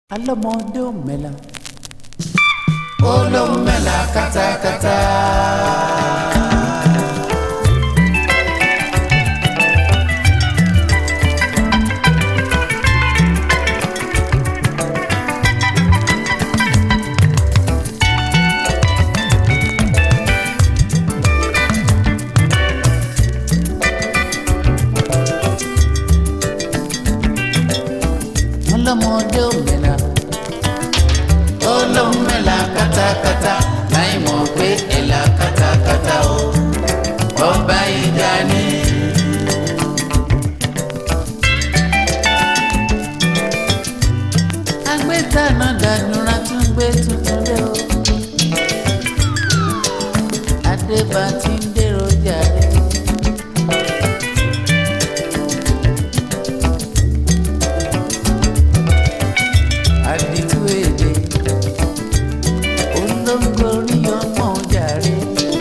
alọ́mọdé ò mẹ́la. olóhùn mẹ́la kátákátá. alọ́mọdé ò mẹ́la. olóhùn mẹ́la kátákátá láì mọ̀ pé ẹ̀la kátákátá o ọba ìjà ni. agbẹ́tàná dànùrà tún gbé tuntun dé o. adébá ti ń dèrò jàre. àdìtú èdè olóńgorí ọmọ jàre.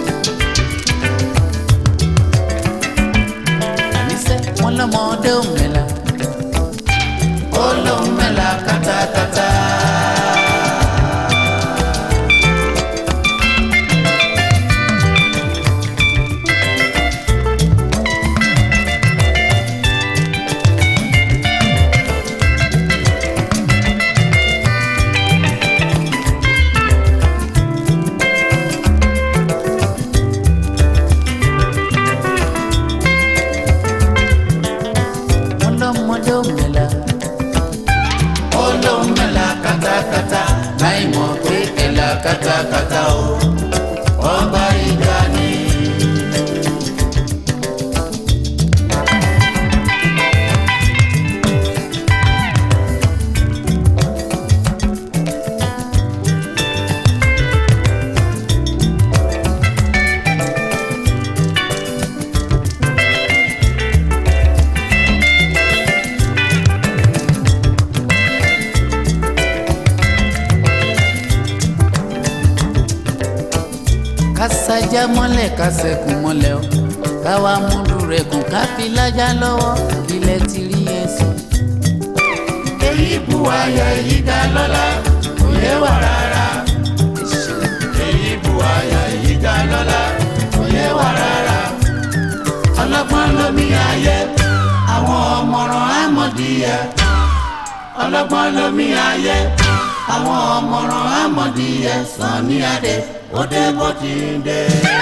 àníṣe wọn lọmọdé ò mẹ́la. olóhùn mẹ́la kátákátá. wọn lọmọdé ò mẹ́la. olóhùn mẹ́la kátákátá láì mọ̀ pé ẹ̀la kátákátá o ọba ìjà ni. kásájá mọ́lẹ̀ kásẹ̀kùn mọ́lẹ̀ o káwa múlù rẹ̀ kùn ká fi lájà lọ́wọ́ ilẹ̀ ti rí ẹsẹ̀. èyí bu ayọ̀ èyí dá lọ́lá kò yé wà rárá. èyí bu ayọ̀ èyí dá lọ́lá kò yé wà rárá. ọlọ́gbọ́n lómi ayé àwọn ọmọràn àmọ̀díyẹ. ọlọ́gbọ́n lómi ayé àwọn ọmọràn àmọ̀díyẹ sàn ní adé ó dé bó ti ń dé.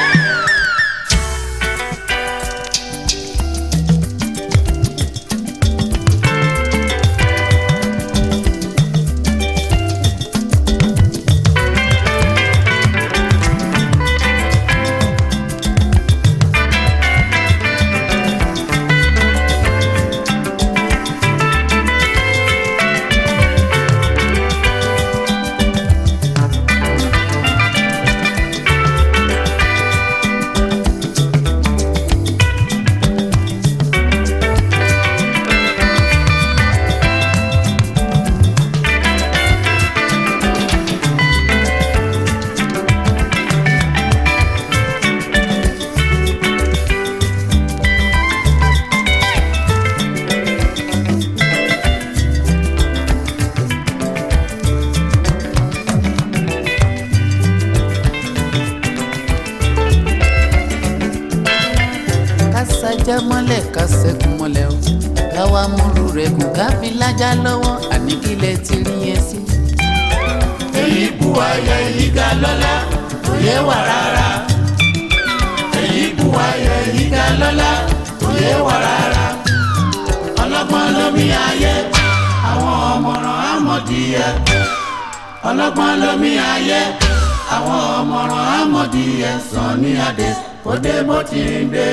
kásájá mọ́lẹ̀ kásẹ̀kùn mọ́lẹ̀ o káwa múlù rẹ̀ kùn ká fi lájà lọ́wọ́ àní kílẹ̀ ti rí ẹsẹ̀. èyí bu ayọ̀ èyí ga lọ́lá kò yé wà rárá. èyí bu ayọ̀ èyí ga lọ́lá kò yé wà rárá. ọlọ́gbọ́n lómi ayé àwọn ọmọràn àmọ̀díyẹ. ọlọ́gbọ́n lómi ayé àwọn ọmọràn àmọ̀díyẹ sàn ní adé kó dé bó ti ń dé.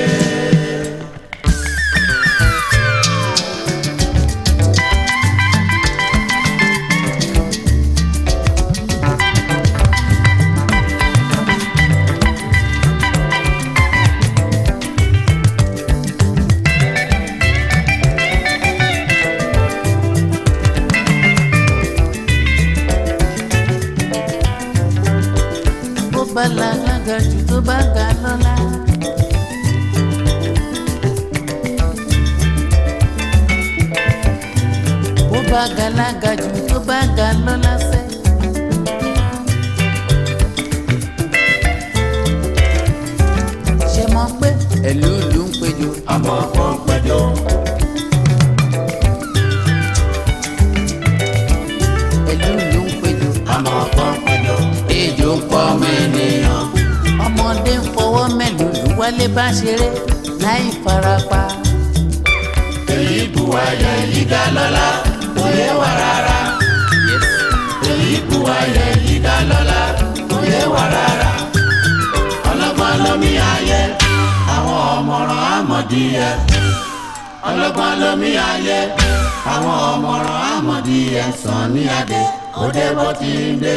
bó bá làlágà jù tó bá ga lọ́la. bá galaga jù tó bá ga bá ṣeré láì farapa. èyí bu ayẹ yìí ga lọ́la kò yé wa rárá. èyí bu ayẹ yìí ga lọ́la kò yé wa rárá. ọlọ́gbọ́n lómi ayé àwọn ọ̀mọ̀ràn àmọ̀díyẹ. ọlọ́gbọ́n lómi ayé àwọn ọ̀mọ̀ràn àmọ̀díyẹ sàn ní adé òde bó ti ń dé.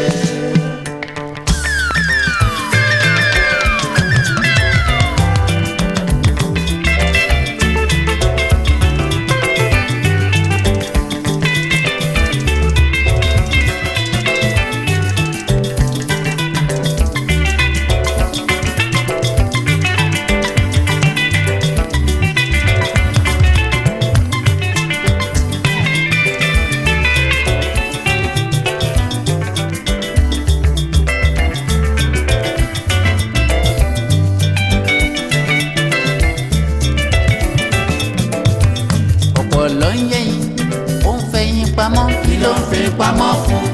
ọ̀pọ̀ ló ń yẹ̀yìn ó ń fẹ̀yìn pamọ́ kí ló ń fi pamọ́ fún.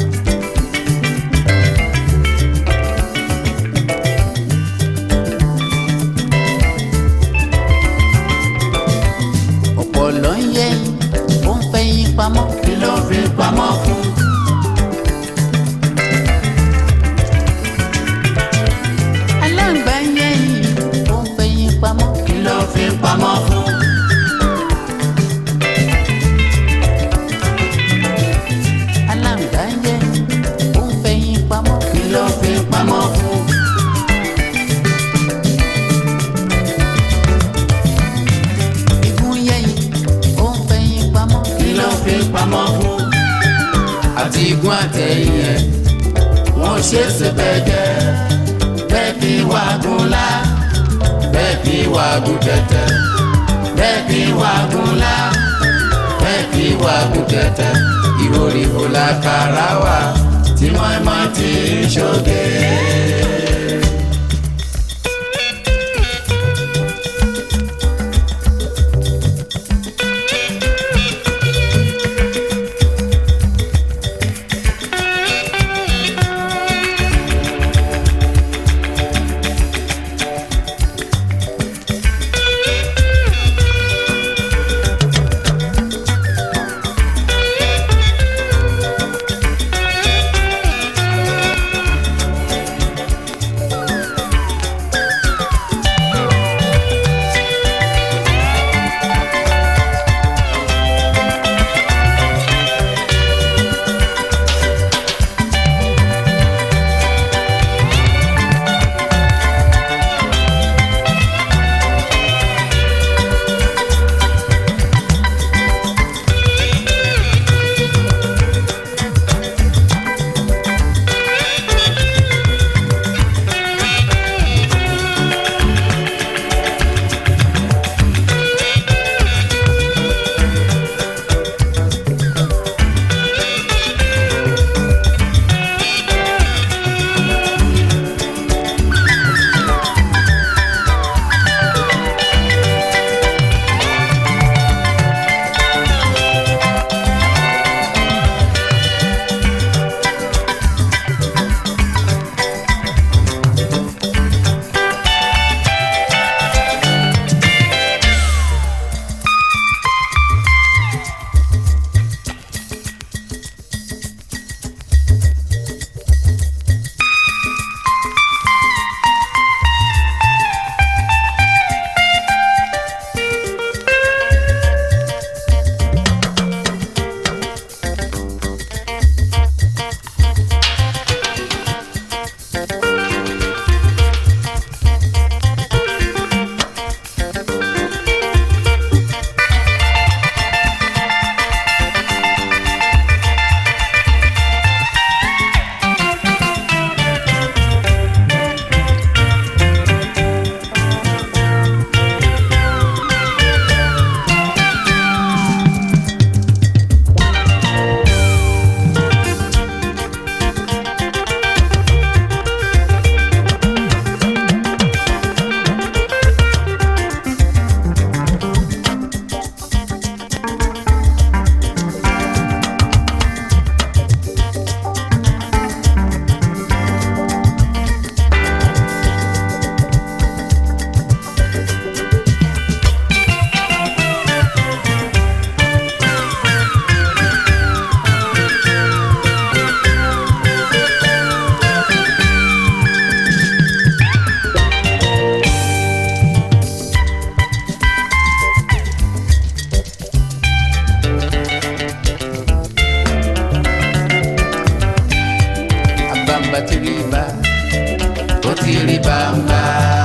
ọ̀pọ̀ ló ń yẹ̀yìn ó ń fẹ̀yìn pamọ́ kí ló ń fi pamọ́ fún. aláǹgbá ń yẹ̀yìn ó ń fẹ̀yìn pamọ́ kí ló ń fi pamọ́ fún. aláǹgbá ń yẹ̀yìn ó ń fẹ̀yìn pamọ́ kí ló ń fi pamọ́ fún. igun yẹ̀yìn ó ń fẹ̀yìn pamọ́ kí ló ń fi pamọ́ fún. àti igun àtẹ̀yìn ẹ̀ wọ́n ṣe é ṣe bẹ́ẹ̀ jẹ́ bẹ́ẹ̀ kí wàgùn lá bẹ́ẹ̀ kí wàgùn tẹ̀tẹ̀ bẹ́ẹ̀ kí wàgùn lá bẹ́ẹ̀ kí wàgùn tẹ̀tẹ̀ ìròrí kò lákàrà wà tí mọ́ẹ́mọ́ ti ń ṣoge. àbámbá ti rí bá ó ti rí bàmbá.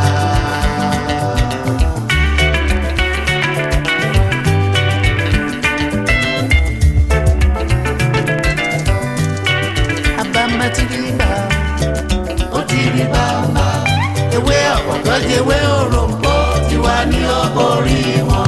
àbámbá ti rí bá ó ti rí bàmbá. ewé ọ̀pọ̀tọ́ di ewé òròǹbó tiwa ní ọgọ́rí wọn.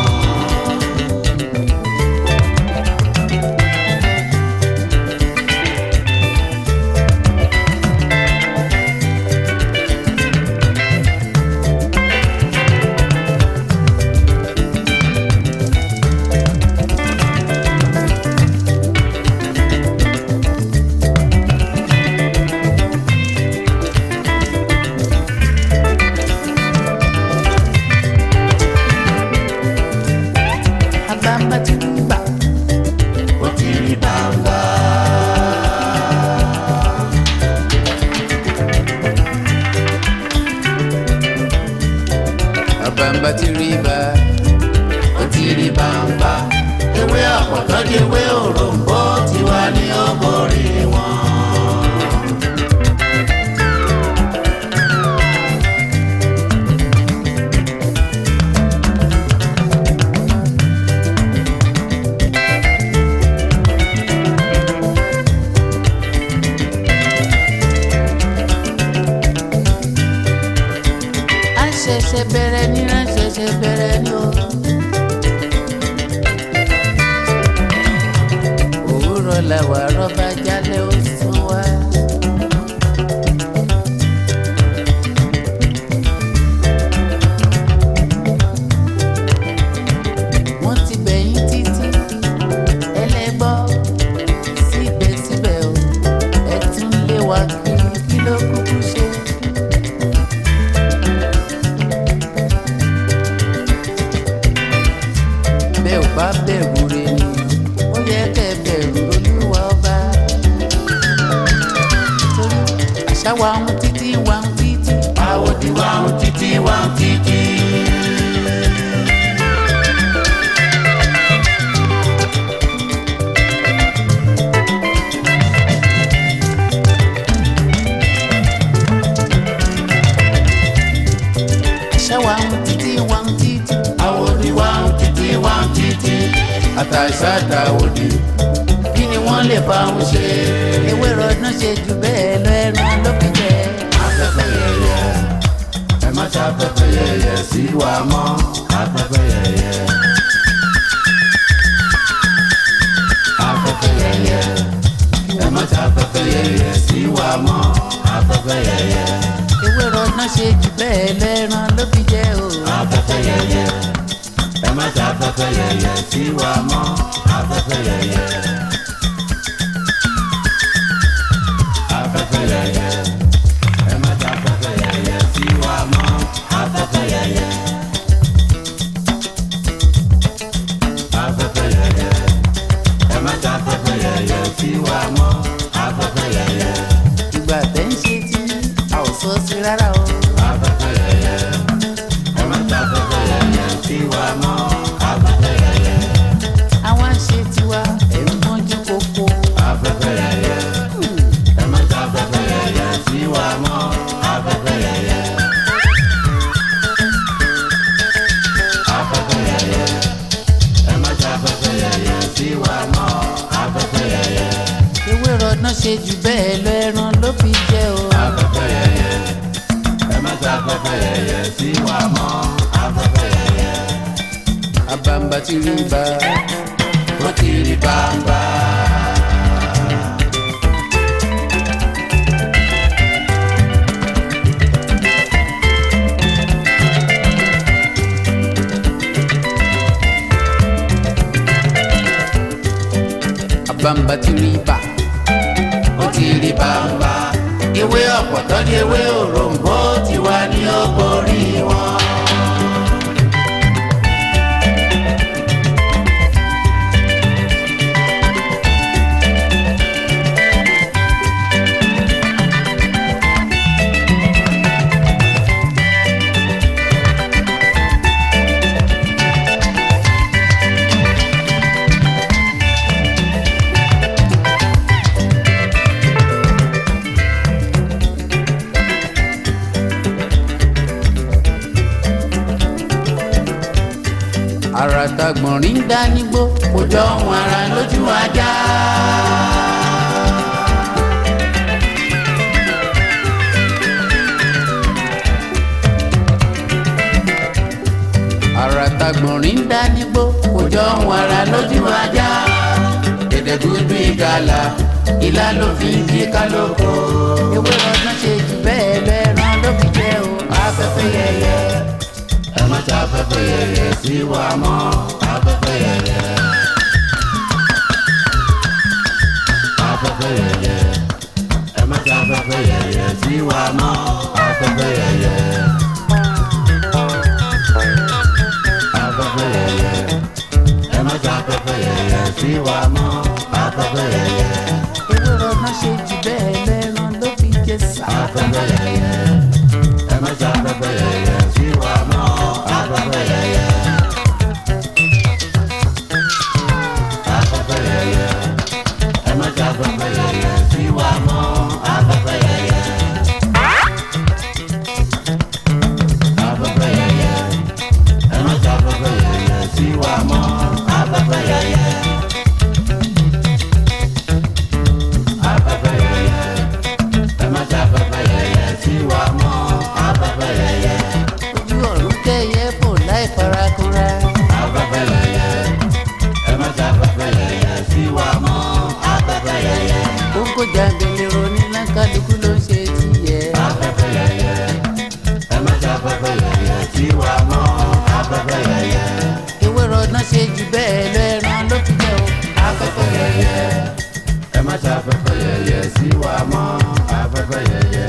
àbámbá ti rí bá ó ti rí bàmbá. àbámbá ti rí bá ó ti rí bàmbá. ewé ọ̀pọ̀tọ́ di ewé òròǹbó tiwa ní ọgọ́rí wọn. a ṣẹ̀ṣẹ̀ bẹ̀rẹ̀ ní a ṣẹ̀ṣẹ̀ bẹ̀rẹ̀ ní o. òwúrọ̀ làwà rọ́bà jálẹ̀ ó sún wá. wọ́n ti bẹ̀yìn títí ẹlẹ́gbọ́ síbẹ̀síbẹ̀ o ẹ̀ tún lé wa kiri kí ló kúkú ṣe. bẹ́ẹ̀ ò bá bẹ̀rù rẹ ni ó yẹ kẹ́ ẹ bẹ̀rù olúwa ọba. torí àṣà wa ń títí wa ń títí. àwòdì wa ń títí wa ń títí. àṣà wa ń títí wa ń títí. àwòdì wa ń títí wa ń títí. àtàṣà àtàwòdì kí ni wọ́n lè bá wọn ṣe. ewé rọdún ṣe jù bẹ́ẹ̀ lọ ẹran ló fi jẹ. afẹ́fẹ́ yẹyẹ ẹ má ṣe afẹ́fẹ́ yẹyẹ sí wa mọ́ afẹ́fẹ́ yẹyẹ. afẹ́fẹ́ yẹyẹ ẹ má ṣe afẹ́fẹ́ yẹyẹ sí wa mọ́ afẹ́fẹ́ yẹyẹ. ewé rọdún ṣe jù bẹ́ẹ̀ lọ ẹran ló fi jẹ o. afẹ́fẹ́ yẹyẹ ẹ má ṣe afẹ́fẹ́ yẹyẹ sí wa mọ́ afẹ́fẹ́ yẹyẹ. afẹ́fẹ́ yẹyẹ ẹ má ṣe afẹ́fẹ́ yẹyẹ sí wa mọ́ afẹ́fẹ́ yẹyẹ. afẹ́fẹ́ yẹyẹ ẹ má ṣe afẹ́fẹ́ yẹyẹ sí wa mọ́ afẹ́fẹ́ yẹyẹ. ìgbà tẹ́ ń ṣe tí a ò sọ sí rárá o. afẹ́fẹ́ yẹyẹ ẹ má ṣe afẹ́fẹ́ yẹyẹ sí wa mọ́ afẹ́fẹ́ yẹyẹ. àwa ń ṣe tiwa ẹ̀ ń mọ́jú kókó. afẹ́fẹ́ yẹyẹ ẹ má ṣe afẹ́fẹ́ yẹyẹ sí wa mọ́ afẹ́fẹ́ yẹyẹ. afẹ́fẹ́ yẹyẹ ẹ má ṣe afẹ́fẹ́ yẹyẹ sí wa mọ́ afẹ́fẹ́ yẹyẹ. ewé rọdún ṣe jù bẹ́ẹ̀ lọ ẹran ló fi jẹ o. afẹ́fẹ́ yẹyẹ ẹ má ṣe afẹ́fẹ́ yẹyẹ sí wa mọ́ afẹ́fẹ́ yẹyẹ. àbámbá ti rí bá ó ti rí bàbá. àbámbá ti rí bá ó ti rí bàbá. ewé ọ̀pọ̀tọ́ di ewé òròǹbó tiwa ní ọgbọ́rí wọn. àràtàgbọ̀nrín ń dá nígbó kò jọ ohun ara lójú ajá. àràtàgbọ̀nrín ń dá nígbó kò jọ ohun ara lójú ajá. gẹ̀dẹ̀gúdú ìgalà ìlà ló fi ń jí kálókò. ewé ọdún ṣe jù bẹ́ẹ̀ lẹ́rán ló fi jẹ́ o afẹ́fẹ́ yẹyẹ. ẹ má ta afẹ́fẹ́ yẹyẹ sí wa mọ́ afẹ́fẹ́ yẹyẹ. afẹ́fẹ́ yẹyẹ ẹ má ta afẹ́fẹ́ yẹyẹ sí wa mọ́ afẹ́fẹ́ yẹyẹ. afẹ́fẹ́ yẹyẹ ẹ má ta afẹ́fẹ́ yẹyẹ sí wa mọ́ afẹ́fẹ́ yẹyẹ. ewé ọdún ṣe jù bẹ́ẹ̀ lẹ́rán ló fi jẹ́ sá. afẹ́fẹ́ yẹyẹ ẹ má ta afẹ́fẹ́ yẹyẹ sí wa mọ́ afẹ́fẹ́ yẹyẹ. afẹ́fẹ́ yẹyẹ ẹ má ta afẹ́fẹ́ yẹyẹ sí wa mọ́ afẹ́fẹ́ yẹyẹ. afẹ́fẹ́ yẹyẹ ẹ má ta afẹ́fẹ́ yẹyẹ sí wa mọ́ afẹ́fẹ́ yẹyẹ. afẹ́fẹ́ yẹyẹ ẹ má ta afẹ́fẹ́ yẹyẹ sí wa mọ́ afẹ́fẹ́ yẹyẹ. ojú ọ̀run kẹ́yẹ fò láì farakanra. afẹ́fẹ́ yẹyẹ ẹ má ta afẹ́fẹ́ yẹyẹ sí wa mọ́ afẹ́fẹ́ yẹyẹ. kókó jàǹdùlé ronú lákàlùkù ló ń ṣe tiẹ̀. afẹ́fẹ́ yẹyẹ ẹ má ta afẹ́fẹ́ yẹyẹ sí wa mọ́ afẹ́fẹ́ yẹyẹ. ewé ọdún ṣe jù bẹ́ẹ̀ lẹ́rán ló fi jẹ́ o afẹ́fẹ́ yẹyẹ. ẹ má ta afẹ́fẹ́ yẹyẹ sí wa mọ́ afẹ́fẹ́ yẹyẹ.